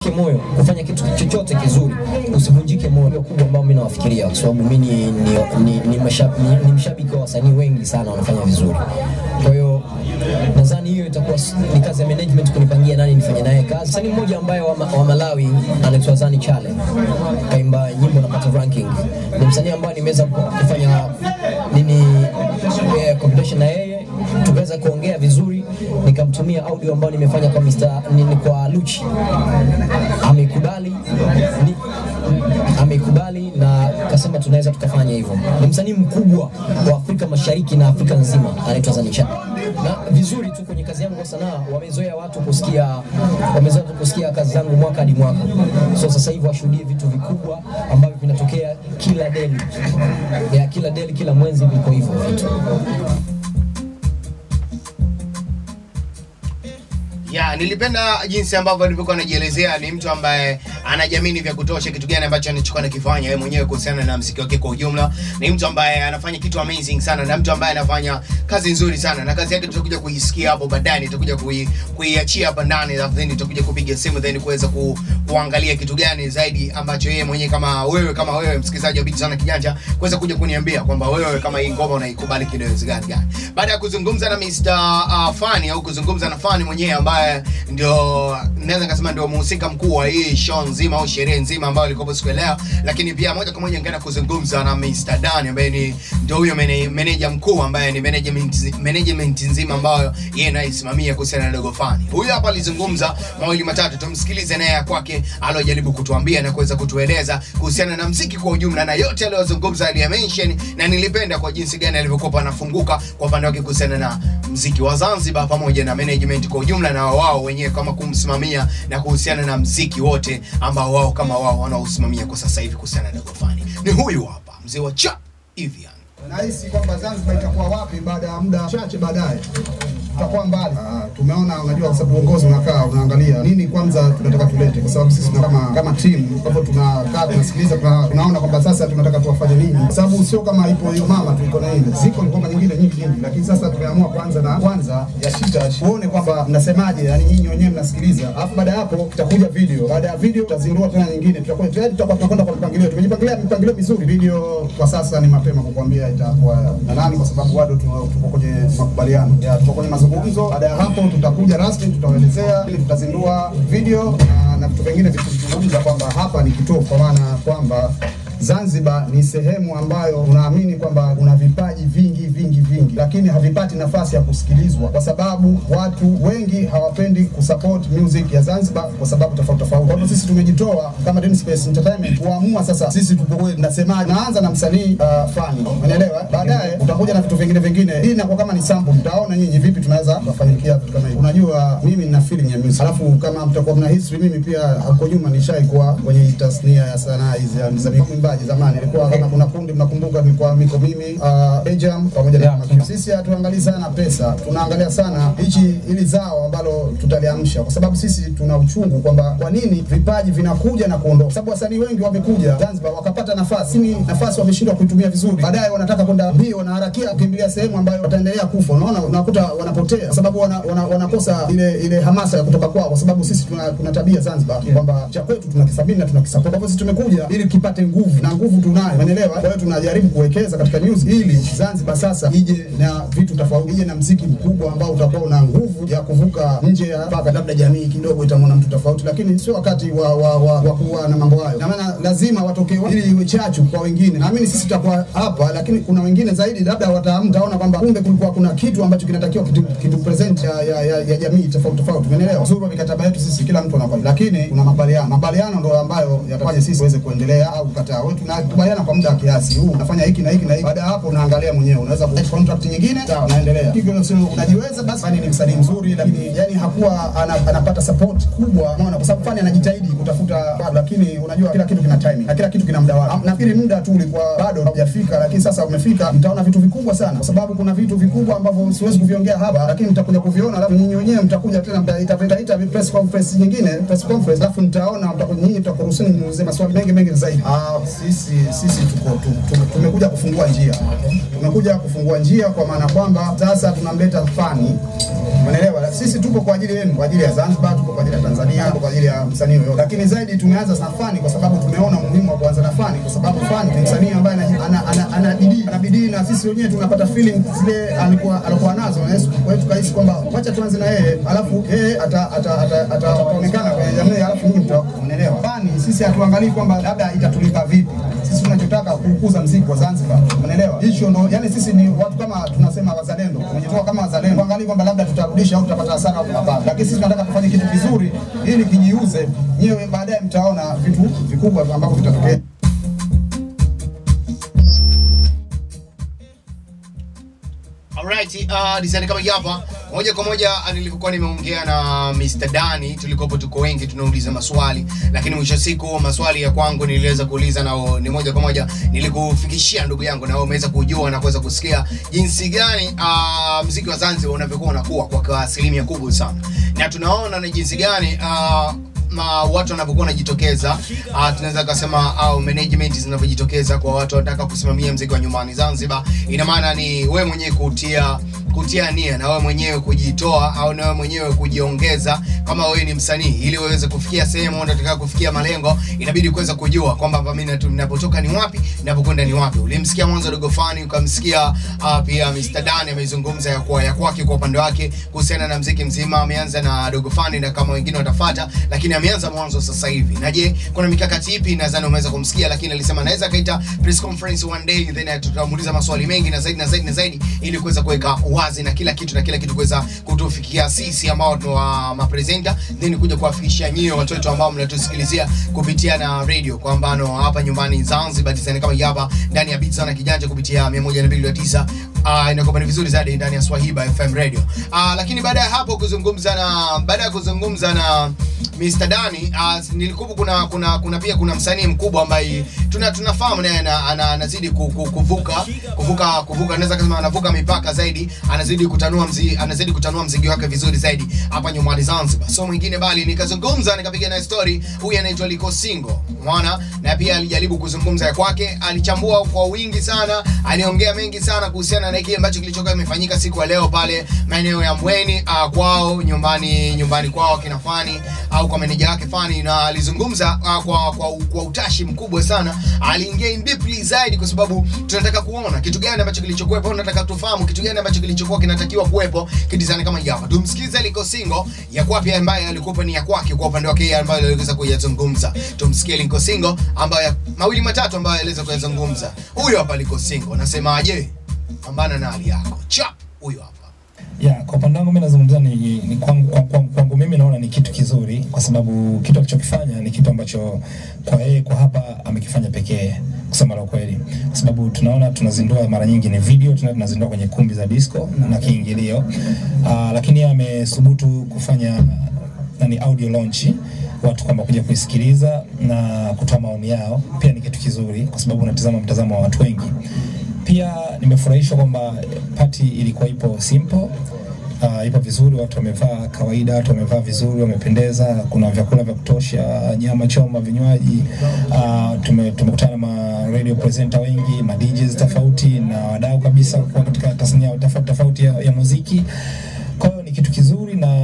moyo kufanya kitu chochote kizuri, usivunjike moyo kubwa ambao mimi nawafikiria, kwa sababu mimi ni, ni, ni, ni, mashabiki, ni, ni mshabiki wa wasanii wengi sana wanafanya vizuri. Kwa hiyo nadhani hiyo itakuwa s- ni kazi ya management kunipangia nani nifanye naye kazi. Msanii mmoja ambaye wa, ma- wa Malawi anaitwa Zani Chale, kaimba nyimbo napata ranking. Ni msanii ambaye nimeweza kufanya nini eh, competition na yeye tukaweza kuongea vizuri, nikamtumia audio ambayo nimefanya kwa Mr. nini kwa Luchi, amekubali ni, amekubali na kasema tunaweza tukafanya hivyo. Ni msanii mkubwa wa Afrika Mashariki na Afrika nzima, anaitwa Zanisha. Na vizuri tu kwenye kazi yangu ya sanaa, wamezoea watu kusikia, wamezoea tu kusikia kazi zangu mwaka hadi mwaka. So sasa hivi washuhudie vitu vikubwa ambavyo vinatokea kila deli ya kila deli, kila mwenzi, viko hivyo vitu. ya nilipenda jinsi ambavyo alivyokuwa anajielezea ni mtu ambaye anajamini vya kutosha kitu gani ambacho anachokuwa nakifanya yeye mwenyewe kuhusiana na mziki wake kwa ujumla ni mtu ambaye anafanya kitu amazing sana na mtu ambaye anafanya kazi nzuri sana na kazi yake tutakuja kuisikia hapo baadaye nitakuja kui, kuiachia hapa ndani alafu then tutakuja kupiga simu then kuweza ku, kuangalia kitu gani zaidi ambacho yeye mwenyewe kama wewe kama wewe msikilizaji wa Beat sana kijanja kuweza kuja kuniambia kwamba wewe kama hii ngoma unaikubali kidogo gani gani baada ya kuzungumza na Mr. Uh, Fani au kuzungumza na Fani mwenyewe ambaye ndio naweza nikasema ndio mhusika mkuu wa hii show nzima au sherehe nzima ambayo ilikuwa siku ya leo, lakini pia moja kwa moja nikaenda kuzungumza na Mr. Dan ambaye ni ndio huyo mene- meneja mkuu ambaye ni management management nzima ambayo yeye anaisimamia kuhusiana na Dogo Fani. Huyu hapa alizungumza mawili matatu, tumsikilize naye ya kwake alojaribu kutuambia na kuweza kutueleza kuhusiana na mziki kwa ujumla na yote aliyozungumza aliya-mention, na nilipenda kwa jinsi gani alivyokuwa anafunguka kwa upande wake kuhusiana na mziki wa Zanzibar pamoja na management kwa ujumla na wao wenyewe kama kumsimamia na kuhusiana na mziki wote ambao wao kama wao wanaosimamia kwa sasa hivi kuhusiana na Dogo Fani. Ni huyu hapa mzee wa cha Evian. Nahisi kwamba Zanzibar itakuwa wapi baada ya muda chache baadaye tutakuwa mbali. Ah, tumeona unajua, kwa sababu uongozi unakaa unaangalia nini kwanza tunataka tulete, kwa sababu sisi tuna kama kama timu, kwa hivyo tunakaa tunasikiliza, tuna, tunaona kwamba sasa tunataka tuwafanye nini, kwa sababu sio kama ipo hiyo mama tuliko na ile ziko ngoma nyingine nyingi nyingi, lakini sasa tumeamua kwanza na kwanza ya shita tuone kwamba mnasemaje, yani nyinyi wenyewe mnasikiliza, alafu baada ya hapo itakuja video, baada ya video tutazindua tena nyingine, tutakuwa tayari tutakuwa tunakwenda kwa mpangilio, tumejipangilia mipangilio mizuri. Video kwa sasa ni mapema kukuambia itakuwa na nani, kwa sababu bado tuna- tuko kwenye makubaliano ya tuko kwenye mazungumzo. Baada ya hapo tutakuja rasmi, tutawaelezea ili tutazindua video na, na vitu vingine vituzungumza kwamba hapa ni kituo, kwa maana kwamba Zanzibar ni sehemu ambayo unaamini kwamba kuna vipaji vingi vingi vingi, lakini havipati nafasi ya kusikilizwa kwa sababu watu wengi hawapendi kusupport music ya Zanzibar kwa sababu tofauti tofauti. Kwa hivyo sisi tumejitoa kama Dream Space Entertainment kuamua sasa sisi tupoe, nasemaje, naanza na msanii uh, Fani, unaelewa? Baadaye utakuja na vitu vingine vingine. Hii inakuwa kama ni sample, mtaona nyinyi vipi tunaweza kufanyikia vitu kama hivi. Unajua mimi nina feeling ya music, alafu kama mtakuwa mna history, mimi pia huko nyuma nishaikuwa kwenye tasnia ya sanaa hizi ya za mwimbaji zamani, ilikuwa kama kuna kundi mnakumbuka, nilikuwa miko mimi uh, Ejam pamoja na Makiu. Sisi hatuangalii sana pesa, tunaangalia sana hichi ili zao ambalo tutaliamsha, kwa sababu sisi tuna uchungu kwamba kwa nini vipaji vinakuja na kuondoka, kwa sababu wasanii wengi wamekuja Zanzibar wakapata nafasi, lakini nafasi wameshindwa kuitumia vizuri, baadaye wanataka kwenda mbio, wanaharakia kukimbilia sehemu ambayo wataendelea kufa. Unaona, unakuta wanapotea kwa sababu wana, wana, wanakosa ile ile hamasa ya kutoka kwao, kwa sababu sisi tuna, tuna tabia Zanzibar kwamba cha kwetu tunakithamini na tunakisupport. Kwa hivyo sisi tumekuja ili kipate nguvu na nguvu tunayo, umeelewa? Kwa hiyo tunajaribu kuwekeza katika news ili Zanzibar sasa ije na vitu tofauti, ije na mziki mkubwa ambao utakuwa una nguvu ya kuvuka nje ya mpaka, labda jamii kidogo itamwona mtu tofauti, lakini sio wakati wa, wa, wa, wa kuwa na mambo hayo. Na maana lazima watokee ili iwe chachu kwa wengine. Naamini sisi tutakuwa hapa, lakini kuna wengine zaidi, labda wata- mtaona kwamba kumbe kulikuwa kuna kitu ambacho kinatakiwa kitu, kitu present ya, ya, ya, ya jamii tofauti tofauti, umeelewa? Uzuri wa mikataba yetu sisi, kila mtu anakuwa, lakini kuna makubaliano. Makubaliano ndio ambayo yatafanya sisi tuweze kuendelea au kukataa. Wewe tunakubaliana kwa muda wa kiasi huu, unafanya hiki na hiki na hiki. Baada ya hapo unaangalia mwenyewe, unaweza ku contract nyingine, sawa, unaendelea hivyo. Sio unajiweza basi. Fani ni msanii mzuri, lakini yani hakuwa ana, anapata support kubwa, unaona, kwa sababu Fani anajitahidi kutafuta, lakini unajua kila kitu kina timing na kila kitu kina muda wake. Nafikiri muda tu ulikuwa bado haujafika, lakini sasa umefika. Mtaona vitu vikubwa sana, kwa sababu kuna vitu vikubwa ambavyo siwezi kuviongea hapa, lakini mtakuja kuviona, alafu nyinyi wenyewe mtakuja tena mtaita mtaita press conference nyingine, press conference, alafu mtaona, mtakuja nyinyi mtakuruhusiwa niulize maswali mengi mengi zaidi. Ah, sisi sisi tuko tu, tu, tumekuja kufungua njia, tumekuja kufungua njia kwa maana kwamba sasa tunamleta fani Umeelewa? Sisi tupo kwa ajili yenu, kwa ajili ya Zanzibar, tupo kwa ajili ya Tanzania, tupo kwa ajili ya msanii yoyote. Lakini zaidi tumeanza na fani kwa sababu tumeona umuhimu wa kuanza na fani kwa sababu fani ni msanii ambaye ana ana, ana, ana bidii, ana bidii na sisi wenyewe tunapata feeling zile alikuwa alikuwa nazo na Yesu. Kwa hiyo tukahisi kwamba wacha tuanze na yeye, alafu yeye ata ata ata- ataonekana kwenye jamii, alafu nyinyi mta umeelewa. Fani sisi hatuangalii kwamba labda itatulipa vipi. Sisi tunachotaka kukuza mziki wa Zanzibar. Umeelewa? Hicho ndo yani sisi ni watu kama tunasema wazalendo. Tumejitoa kama wazalendo. Tuangalie kwamba labda tutarudisha au tutapata hasara au hapana. Lakini sisi tunataka tufanye kitu kizuri ili kijiuze. Nyewe baadaye mtaona vitu vikubwa ambavyo vitatokea. Alright, uh, design kama hii hapa moja kwa moja uh, nilikuwa nimeongea na Mr. Dani, tulikopo tuko wengi tunauliza maswali, lakini mwisho wa siku maswali ya kwangu niliweza kuuliza na ni moja kwa moja nilikufikishia ndugu yangu, na wewe umeweza kujua na kuweza kusikia jinsi gani uh, mziki wa Zanzibar unavyokuwa unakuwa kwa asilimia kubwa sana, na tunaona ni jinsi gani uh, ma watu wanavyokuwa wanajitokeza uh, tunaweza kusema au management zinavyojitokeza kwa watu wanataka kusimamia mziki wa nyumbani Zanzibar. Ina maana ni wewe mwenyewe kutia kutia nia na wewe mwenyewe kujitoa au na wewe mwenyewe kujiongeza kama wewe ni msanii, ili uweze kufikia sehemu unataka kufikia malengo, inabidi kuweza kujua kwamba hapa mimi natu- ninapotoka ni wapi, ninapokwenda ni wapi. Ulimsikia mwanzo Dogo Fani, ukamsikia uh, pia Mr. Dan amezungumza ya kwa ya kwake kwa upande wake kuhusiana na mziki mzima. Ameanza na Dogo Fani na kama wengine watafuata, lakini ameanza mwanzo sasa hivi. Na je, kuna mikakati ipi? Nadhani umeweza kumsikia, lakini alisema anaweza kaita press conference one day, then tutamuuliza maswali mengi na zaidi na zaidi na zaidi, ili kuweza kuweka wazi na kila kitu na kila kitu kuweza kutufikia sisi ambao ni wa mapresenta, then kuja kuwafikishia nyie watoto ambao mnatusikilizia kupitia na radio, kwa mfano hapa nyumbani Zanzibar, design kama hii hapa ndani ya Beats na Kijanja kupitia 102.9 uh, inakuwa ni vizuri zaidi ndani ya Swahiba FM radio. Uh, lakini baada ya hapo kuzungumza na baada ya kuzungumza na Mr. Dani uh, nilikuwa kuna kuna kuna pia kuna msanii mkubwa ambaye tuna tunafahamu naye ana- ana- anazidi ku- ku- kuvuka kuvuka kuvuka naweza kusema anavuka mipaka zaidi, anazidi kutanua mzi, anazidi kutanua mziki wake vizuri zaidi hapa nyumbani Zanzibar. So mwingine bali nikazungumza nikapiga naye story, huyu anaitwa Liko Singo. Umeona? Na pia alijaribu kuzungumza ya kwake, alichambua kwa wingi sana, aliongea mengi sana kuhusiana na kile ambacho kilichokuwa kimefanyika siku ya leo pale maeneo ya Mweni uh, kwao nyumbani nyumbani kwao kina Fani au kwa meneja wake Fani, na alizungumza uh, kwa, kwa kwa utashi mkubwa sana, aliingia in deeply zaidi, kwa sababu tunataka kuona kitu gani ambacho kilichokuwepo, tunataka tufahamu kitu gani ambacho kilichokuwa kinatakiwa kuwepo kidizani kama hii hapa. Tumsikize Liko Singo ya kwapi ambaye alikuwa ni ya kwake kwa upande wake yeye ambayo aliweza kuyazungumza. Tumsikie Liko Singo ambaye mawili matatu ambayo aliweza kuyazungumza. Huyo hapa Liko Singo, anasemaje? Pambana na hali yako. Chap, huyo hapa. Ya, kwa upande wangu mimi nazungumza ni, ni kwangu, kwangu, kwangu, kwangu mimi naona ni kitu kizuri kwa sababu kitu alichokifanya ni kitu ambacho kwa yeye kwa hapa amekifanya pekee kusema la kweli, kwa sababu tunaona tunazindua mara nyingi ni video, tuna- tunazindua kwenye kumbi za disco na kiingilio uh, lakini yeye amesubutu kufanya nani audio launch watu kwamba kuja kuisikiliza na kutoa maoni yao, pia ni kitu kizuri kwa sababu unatazama mtazamo wa watu wengi. Pia nimefurahishwa kwamba pati ilikuwa ipo simple Uh, ipo vizuri, watu wamevaa kawaida, watu wamevaa vizuri, wamependeza. Kuna vyakula vya kutosha, nyama choma, vinywaji. Uh, tume, tumekutana na ma radio presenter wengi, ma DJs tofauti na wadau kabisa kwa katika tasnia tofauti tofauti ya, ya muziki. Kwa hiyo ni kitu kizuri na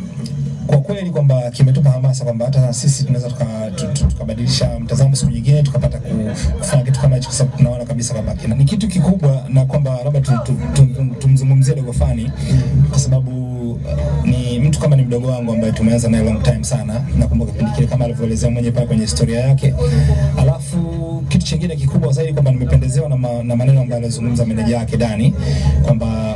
kwa kweli kwamba kimetupa hamasa kwamba hata sisi tunaweza tuka- tu- tu- tukabadilisha mtazamo siku nyingine tukapata ku- kufanya kitu kama hicho, kwa sababu tunaona kabisa kwamba kina- ni kitu kikubwa, na kwamba labda tu- tu- tu- tu- tumzungumzie Dogo Fani kwa sababu uh, ni mtu kama ni mdogo wangu ambaye tumeanza naye long time sana. Nakumbuka kipindi kile kama alivyoelezea mwenyewe pale kwenye historia yake. Alafu kitu chingine kikubwa zaidi kwamba nimependezewa na, ma, na maneno ambayo alizungumza meneja wake Dani kwamba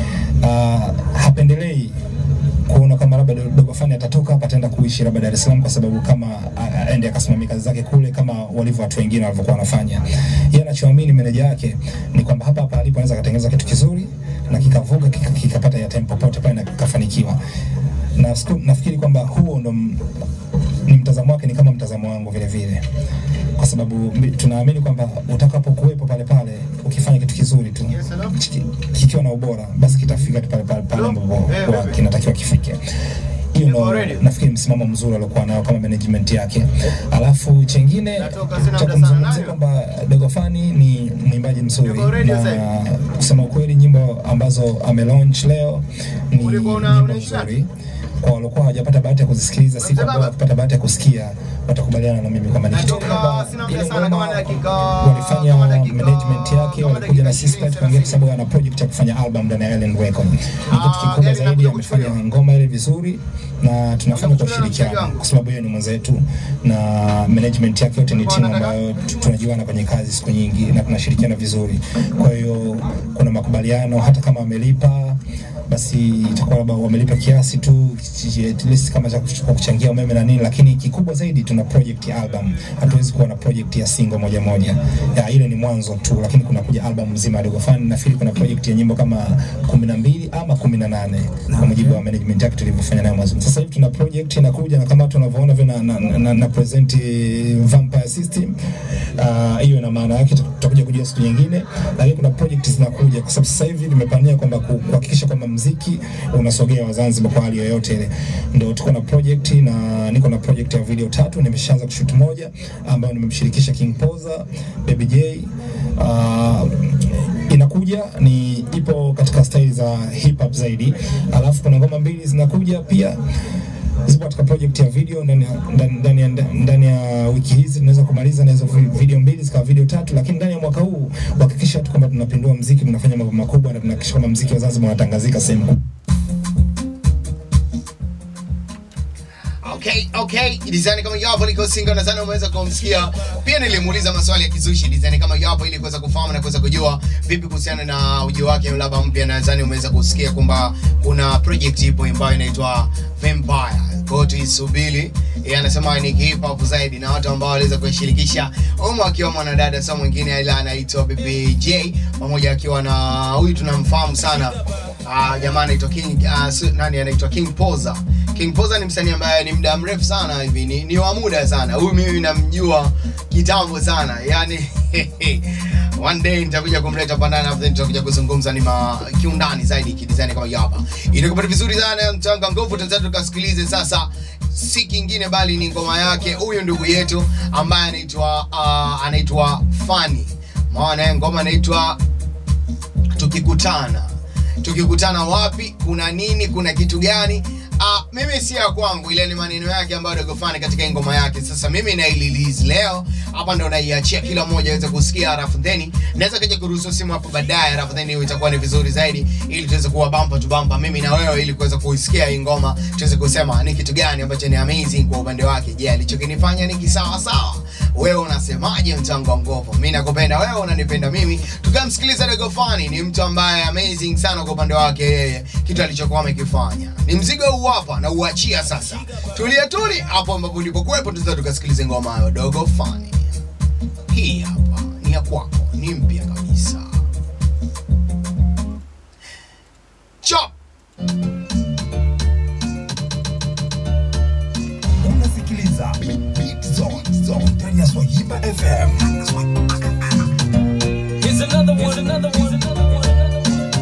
uh, hapendelei kuona kama labda Dogo Fani atatoka hapa ataenda kuishi labda Dar es Salaam, kwa sababu kama a- aende akasimamia kazi zake kule kama walivyo watu wengine walivyokuwa wanafanya. Yeye anachoamini meneja yake ni kwamba hapa hapa alipo anaweza akatengeneza kitu kizuri na kikavuka kika- kikapata ya tempo popote pale na kikafanikiwa. Na siku- nafikiri kwamba huo ndo m- ni mtazamo wake, ni kama mtazamo wangu vile vile, kwa sababu mi- tunaamini kwamba utakapokuwepo pale pale ukifanya kitu kizuri tu chiki- kikiwa na ubora, basi kitafika tu pale pale pale ambapo kwa kinatakiwa kifike. hiyo Yuko ndo ready? nafikiri msimamo mzuri aliokuwa nao kama management yake. Alafu chengine Natoka, sina cha muda sana, kumzungumzia nani? kwamba Dogo Fani ni mwimbaji mzuri Yuko ready sasa na kusema ukweli, nyimbo ambazo amelaunch leo ni Ulikuwa una- nyimbo unaishia? nzuri kwa waliokuwa hawajapata bahati ya kuzisikiliza, siku Mzee ambao baba. wakipata bahati ya kusikia watakubaliana na mimi kwamba ni kitu Natoka, kwamba sina muda ile sana, ngoma kama dakika- walifanya kama dakika- management yake, kama walikuja na dakika sisi ishirini, tukaongea, kwa sababu ana project ya kufanya album ndani ya Island Record. Ni kitu Ah, kikubwa gari zaidi, linakuja amefanya kuchukuliwa. ngoma ile vizuri na tunafanya kwa Unakuchukuliwa na mshikaji ushirikiano, wangu. kwa sababu yeye ni mwenzetu na management yake yote ni Ulikuwa timu unataka? ambayo tu- tunajuana kwenye kazi siku nyingi na tunashirikiana vizuri. Kwa hiyo kuna makubaliano, hata kama wamelipa basi itakuwa labda wamelipa kiasi tu at least kama cha kuch- kwa kuchangia umeme na nini, lakini kikubwa zaidi tuna project ya album. Hatuwezi kuwa na project ya single moja moja, ya ile ni mwanzo tu, lakini kuna kuja album nzima ya Dogo Fun. Nafikiri kuna project ya nyimbo kama 12 ama 18 kwa mujibu wa management yake tulivyofanya nayo mazungumzo. Sasa hivi tuna project inakuja, na kama tunavyoona vile na, na, na, na present Vampire System Ah, hiyo ina maana yake, tutakuja kujua siku nyingine, lakini kuna project zinakuja, kwa sababu sasa hivi tumepania kwamba ku- kuhakikisha kwamba mziki unasogea wa Zanzibar kwa hali yoyote ile. Ndio tuko na project na niko na project ya video tatu, nimeshaanza kushoot moja ambayo nimemshirikisha King Poza, Baby J ah, inakuja ni ipo katika staili za hip hop zaidi, alafu kuna ngoma mbili zinakuja pia zipo katika project ya video ndani ya- ndani- ndani ya ndani ya wiki hizi tunaweza kumaliza na hizo vi- video mbili zikawa video tatu, lakini ndani ya mwaka huu kuhakikisha tu kwamba tunapindua mziki, tunafanya mambo makubwa na tunahakikisha kwamba mziki wa Zanzibar unatangazika sehemu kubwa. Okay, okay. Design kama yapo liko single nadhani umeweza kumsikia. Pia nilimuuliza maswali ya kizushi design kama yapo ili kuweza kufahamu na kuweza kujua vipi kuhusiana na ujio wake labda mpya. Nadhani umeweza kusikia kwamba kuna project ipo ambayo inaitwa Vampire. Kwa hiyo tuisubiri. Yeye anasema ni hip hop zaidi na watu ambao waliweza kushirikisha umo akiwa mwanadada sio mwingine ila anaitwa BBJ pamoja akiwa na huyu tunamfahamu sana. Ah, jamaa anaitwa King uh, nani anaitwa King Poza. King Poza ni msanii ambaye ni muda mrefu sana hivi, ni, ni wa muda sana. Huyu mimi namjua kitambo sana. Yaani one day nitakuja kumleta pandani afu then tutakuja kuzungumza ni ma kiundani zaidi kidesign kama hapa. Itakupata vizuri sana mchanga nguvu tutaanza tukasikilize sasa si kingine bali ni ngoma yake huyu ndugu yetu ambaye anaitwa uh, anaitwa Fani. Maana ngoma inaitwa tukikutana tukikutana wapi kuna nini kuna kitu gani Ah, mimi si ya kwangu ile ni maneno yake ambayo Dogo Fani katika hii ngoma yake sasa mimi na release leo hapa ndo naiachia kila mmoja aweze kusikia alafu then naweza kaja kuruhusu simu hapo baadaye alafu then hiyo itakuwa ni vizuri zaidi ili tuweze kuwa bumper to bumper mimi na wewe ili kuweza kuisikia hii ngoma tuweze kusema ni kitu gani ambacho ni amazing kwa upande wake je alichokinifanya ni kisawa sawa wewe unasemaje mchango wa ngovo mimi nakupenda wewe unanipenda mimi tukamsikiliza Dogo Fani ni mtu ambaye amazing sana kwa upande wake yeye kitu alichokuwa amekifanya ni mzigo huu hapa na uachia sasa tulia tuli hapo ambapo ulipokuwepo tunaweza tukasikilize ngoma hayo Dogo Fani hii hapa ni ya kwako ni mpya kabisa chop unasikiliza Beat Zone Zone ndani ya Swahiba FM. Here's another one, another one, another one, another one.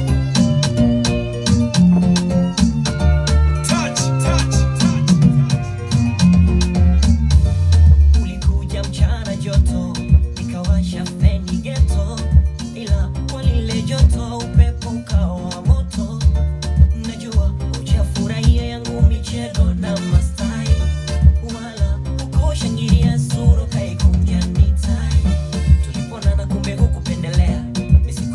Touch, touch, touch. Ulikuja mchana joto, nikawasha feni geto, ila kwa lile joto upepo ukawa moto. Najua hujafurahia yangu michezo na mastai, wala ukoshangilia sura kaikunja nitai. Tuliponana kumbe hukupendelea, misi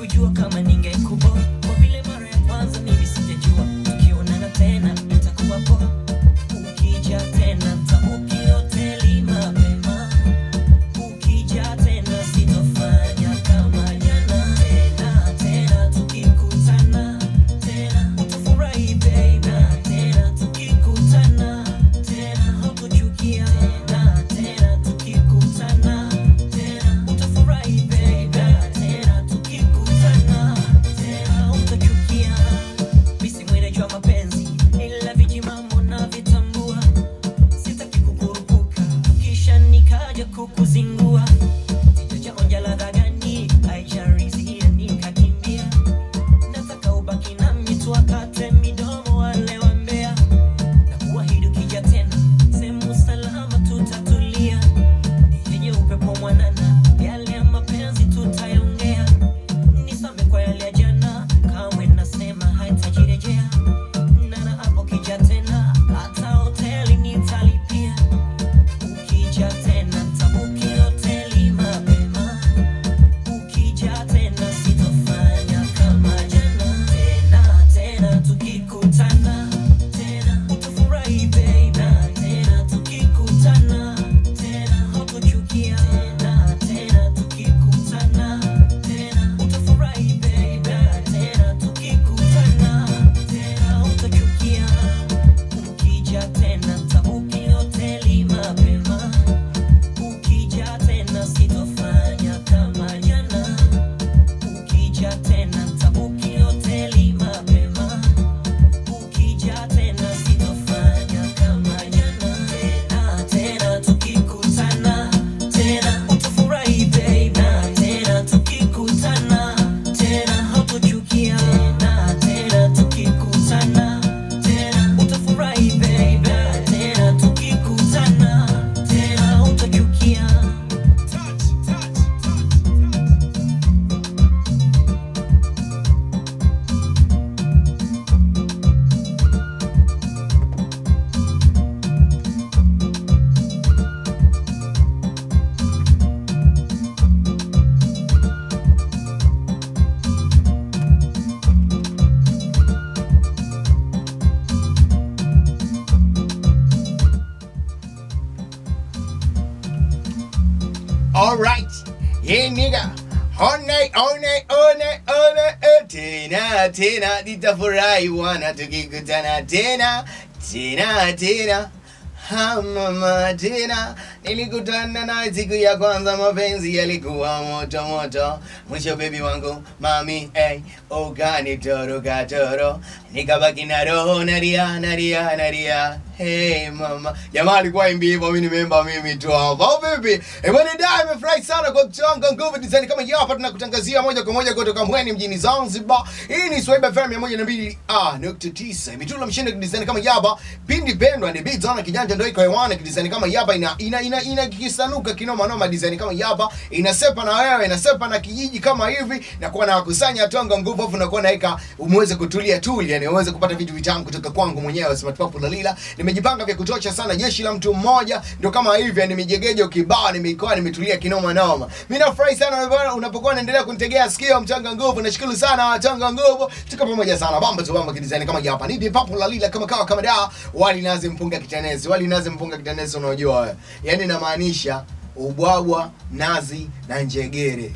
Alright. Yeah, nigga. All night, all night, all night, all night. eh, Tena, tena, nitafurahi wana tukikutana tena, tena, tena. Ha, mama tena nilikutana na siku ya kwanza mapenzi yalikuwa moto moto mwisho bebi wangu mami hey, ukanitoroka toro nikabaki na roho naria naria naria hey mama jamaa alikuwa imbi hivyo mimi nimeimba mimi tu hapa au vipi eh bwana dai nimefurahi sana kwa kuchanga nguvu design kama hii hapa tunakutangazia moja kwa moja kutoka Mbweni mjini Zanzibar hii ni Swaiba FM 102 ah nukta tisa imetula mshindo design kama hii hapa pindi pendwa ni beats on kijanja ndio iko hewani design kama hii hapa ina ina ina, ina kisanuka kinoma noma design kama hii hapa inasepa na wewe inasepa na kijiji kama hivi na kuwa na kusanya tonga nguvu afu nakuwa naweka umeweze kutulia tuli yani uweze kupata vitu vitamu kutoka kwangu mwenyewe Smart Pop Lalila nimejipanga vya kutosha sana jeshi la mtu mmoja ndio kama hivi yani nimejegeja kibao nimeikoa nimetulia kinoma noma mimi nafurahi sana bwana unapokuwa unaendelea kunitegea sikio mchanga nguvu nashukuru sana wachanga nguvu tuko pamoja sana bamba tu bamba kidesign kama hii hapa ni Pop Lalila kama kawa kama da wali nazi mpunga kitanezi wali nazi mpunga kitanezi unajua wewe yani inamaanisha ubwabwa nazi na njegere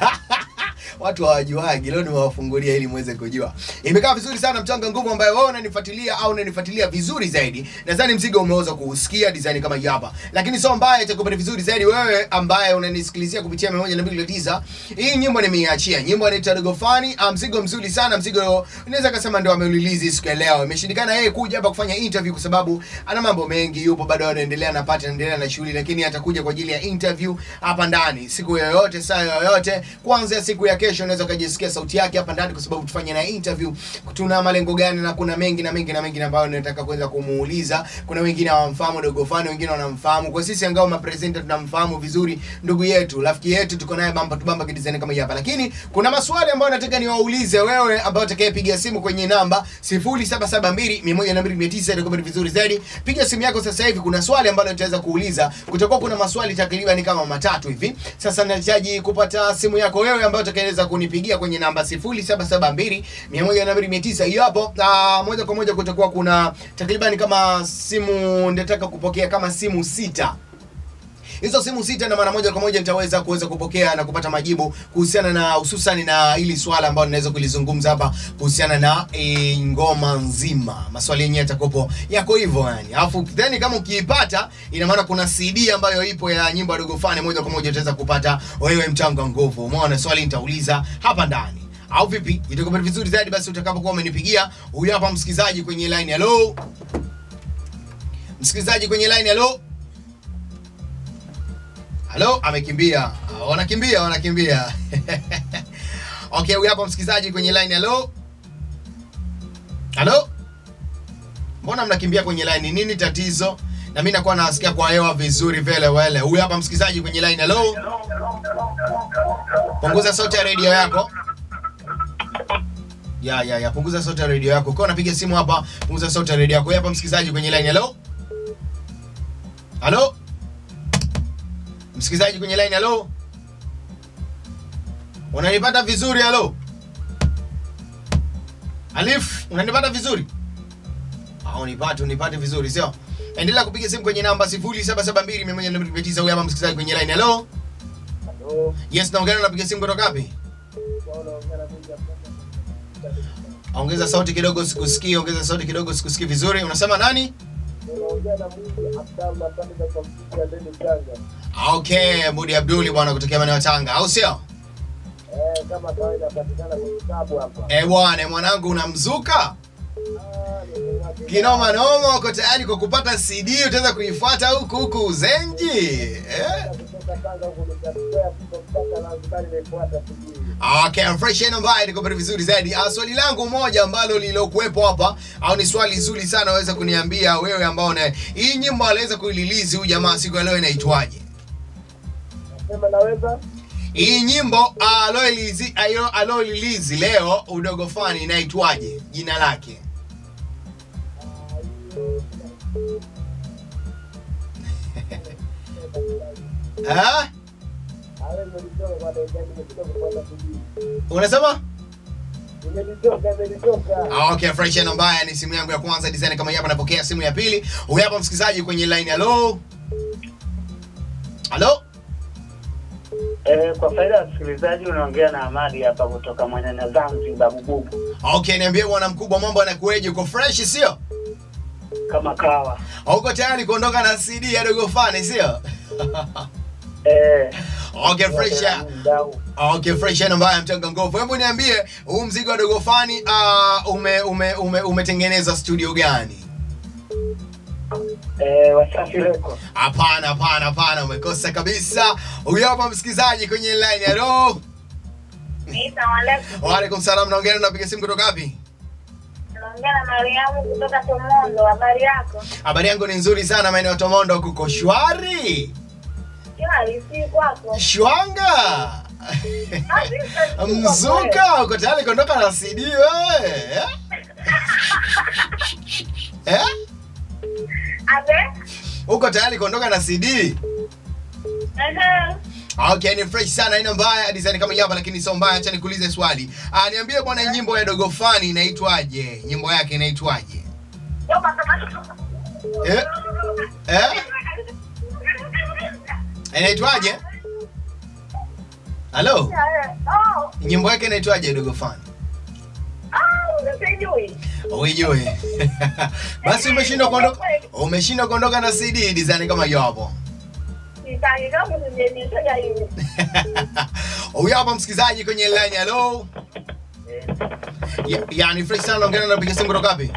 watu hawajuagi leo nimewafungulia ili muweze kujua imekaa vizuri sana mchanga nguvu ambayo wewe unanifuatilia au unanifuatilia vizuri zaidi nadhani mzigo umeweza kuusikia design kama hii hapa lakini sio mbaya itakupata vizuri zaidi wewe ambaye unanisikilizia kupitia 129 hii nyimbo nimeiachia nyimbo inaitwa Dogo Fani ah, mzigo mzuri sana mzigo unaweza kusema ndio ameulilizi siku ya leo imeshindikana yeye kuja hapa kufanya interview kwa sababu ana mambo mengi yupo bado anaendelea na pati anaendelea na shughuli lakini atakuja kwa ajili ya interview hapa ndani siku yoyote saa yoyote kuanzia siku ya kesho unaweza ukajisikia sauti yake hapa ndani kwa sababu tufanye na interview tuna malengo gani na kuna mengi na mengi na mengi ambayo nataka kuweza kumuuliza kuna wengine hawamfahamu dogo fani wengine wanamfahamu kwa sisi angao mapresenter tunamfahamu vizuri ndugu yetu rafiki yetu tuko naye bamba tu bamba kidesign kama hii hapa lakini kuna maswali ambayo nataka niwaulize wewe ambao utakayepiga simu kwenye namba 0772 102 itakuwa ni vizuri zaidi piga simu yako sasa hivi kuna swali ambalo nitaweza kuuliza kutakuwa kuna maswali takriban kama matatu hivi sasa nahitaji kupata simu yako wewe ambayo utakayeweza kunipigia kwenye namba 0772 102 hiyo hapo na moja kwa moja kutakuwa kuna takriban kama simu nitataka kupokea kama simu sita hizo simu sita na mara moja kwa moja nitaweza kuweza kupokea na kupata majibu kuhusiana na hususan na hili swala ambalo ninaweza kulizungumza hapa kuhusiana na e, ngoma nzima maswali yenyewe yatakopo yako hivyo yani alafu then kama ukiipata ina maana kuna CD ambayo ipo ya nyimbo ya Dogo Fani moja kwa moja utaweza kupata wewe mchanga nguvu umeona swali nitauliza hapa ndani au vipi itakuwa vizuri zaidi basi utakapokuwa umenipigia huyu hapa msikilizaji kwenye line hello msikilizaji kwenye line hello halo amekimbia Ah, wanakimbia wanakimbia okay huyu hapa msikilizaji kwenye line halo halo mbona mnakimbia kwenye line nini tatizo na mimi nakuwa nasikia kwa hewa vizuri vile wele huyu hapa msikilizaji kwenye line halo punguza sauti ya redio yako ya ya ya punguza sauti ya redio yako ukiwa unapiga simu hapa punguza sauti ya redio yako huyu hapa msikilizaji kwenye line halo halo msikilizaji kwenye line halo unanipata vizuri halo alif unanipata vizuri Ah, unipate unipate vizuri sio endelea kupiga simu kwenye namba 0772 huyu hapa msikilizaji kwenye line halo yes naongea unapiga simu kutoka wapi ongeza sauti kidogo sikusikii ongeza sauti kidogo sikusikii vizuri unasema nani Ah, okay mudi abduli bwana kutokea maeneo ya tanga au sio eh bwana mwanangu unamzuka kinoma noma uko tayari kwa kupata cd utaweza kuifuata huku huku uzenji eh? Okay, fresh and ambaye niko pale vizuri zaidi. Ah, swali langu moja ambalo lilokuwepo hapa au ni swali zuri sana waweza kuniambia wewe ambao na hii nyimbo aliweza kuililizi huyu jamaa siku ya leo inaitwaje? Hii nyimbo aloilizi ayo aloilizi leo udogo fani inaitwaje? Jina lake. Ah? Unasema? Ah, okay, fresh and mbaya ni simu yangu ya kwanza design kama hii hapa napokea simu ya pili. Huyu hapa msikilizaji kwenye line. Hello? Hello? Eh, kwa faida ya wasikilizaji unaongea na Amadi hapa kutoka Mwanana Zanzibar Bububu Okay, niambie bwana mkubwa, mambo yanakueje? Uko fresh sio? kama kawa. Uko tayari kuondoka na CD ya Dogo Fani sio? Eh, Okay, fresh ya. mdau. Okay, fresh ya mbaya mtanga nguvu. Hebu niambie huu mzigo wa Dogo Fani uh, ume, ume, ume, umetengeneza studio gani? Eh, Wasafi Record. Hapana, hapana, hapana, umekosa kabisa. Huyo hapa msikilizaji kwenye line. Hello. Wa alaikum salam, naongea na napiga simu kutoka wapi? Naongea na Mariamu kutoka Tomondo. Habari yako? Habari yangu ni nzuri sana, maeneo ya Tomondo kuko shwari. Shwari, si kwako? Shwanga. Mzuka, uko tayari kuondoka na CD wewe? Eh? Eh? Abe? Uko tayari kuondoka na CD? Ehe. Okay, ni fresh sana, haina mbaya, design kama hapa lakini sio mbaya. Acha nikuulize swali. Ah, niambie bwana, nyimbo ya Dogo Fani inaitwaje? Nyimbo yake inaitwaje? Eh? Eh? Inaitwaje? Halo? Oh, Nyimbo yake inaitwaje Dogo Fani? oh, sijui. Uijui. Basi umeshindwa kuondoka. Umeshindwa kuondoka na CD design kama hiyo hapo. Sitaki kama sijenitaja hivi. Huyu hapa msikilizaji kwenye line. Hello. Ya, yani fresh sana naongea na piga simu kutoka wapi?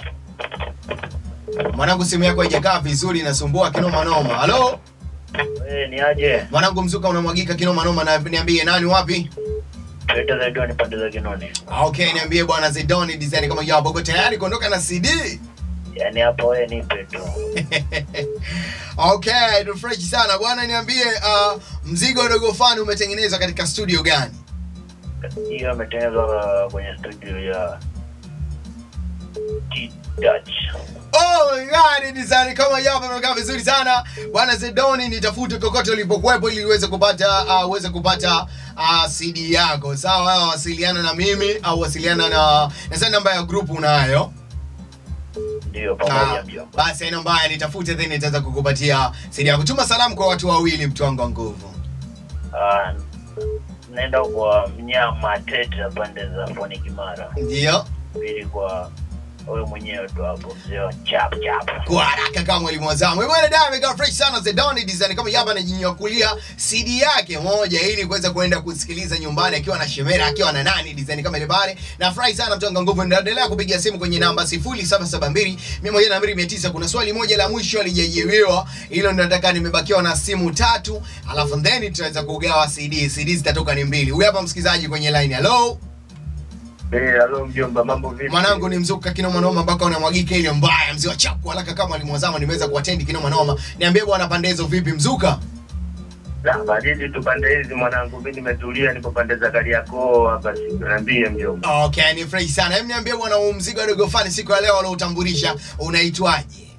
Mwanangu simu yako haijakaa vizuri inasumbua kinoma noma. Hello. Eh, ni aje? Mwanangu mzuka unamwagika kinoma noma na niambie nani wapi? Leta za Doni pande za Kinoni. Ah, Okay, niambie bwana Zedoni design kama hiyo hapo. Uko tayari kuondoka na CD? Yaani hapo wewe nipe tu. okay, ni fresh sana bwana, niambie uh, mzigo wa Dogo Fani umetengenezwa katika studio gani? Hiyo ametengenezwa kwenye studio ya T-Dutch. Oh my god, design kama hiyo hapa imekaa vizuri sana. Bwana Zedoni nitafute kokote ulipokuwepo ili uweze kupata uh, uweze kupata uh, CD yako. Sawa, wasiliana na mimi au wasiliana na na namba ya group unayo. Ndio Ah, pamoja mjomba. basi haina mbaya, nitafute then nitaweza kukupatia CD yako. Tuma salamu kwa watu wawili, mtu wangu wa nguvu. Ah, naenda kwa mnyama tete pande za Foni Kimara. Ndio. Pili kwa wewe mwenyewe tu hapo mzee wa chap chap. kwa haraka kama mwalimu wazamu. Wewe bwana dada amekaa fresh sana Zedoni design kama yaba anajinyakulia CD yake moja ili kuweza kuenda kusikiliza nyumbani akiwa na Shemera akiwa na nani design kama ile pale. Na furahi sana mtu anga nguvu endelea kupiga simu kwenye namba 0772 129 kuna swali moja la mwisho alijajibiwa. Hilo ndio nataka nimebakiwa na simu tatu alafu then tutaweza kugawa CD. CD zitatoka ni mbili. Huyu hapa msikilizaji kwenye line. Hello. Eh, halo mjomba, mambo vipi? Mwanangu ni mzuka kinoma noma mpaka unamwagika ile mbaya. Mzee wa chapu haraka kama mwalimu wazama nimeweza kuattend kinoma noma. Niambie bwana pande hizo vipi mzuka? La, badili tu pande hizi mwanangu, mimi nimetulia nipo pande za Kariakoo hapa siku. Niambie mjomba. Okay, ni fresh sana. Hebu niambie bwana huu mzigo wa Dogo Fani siku ya leo alioutambulisha unaitwaje?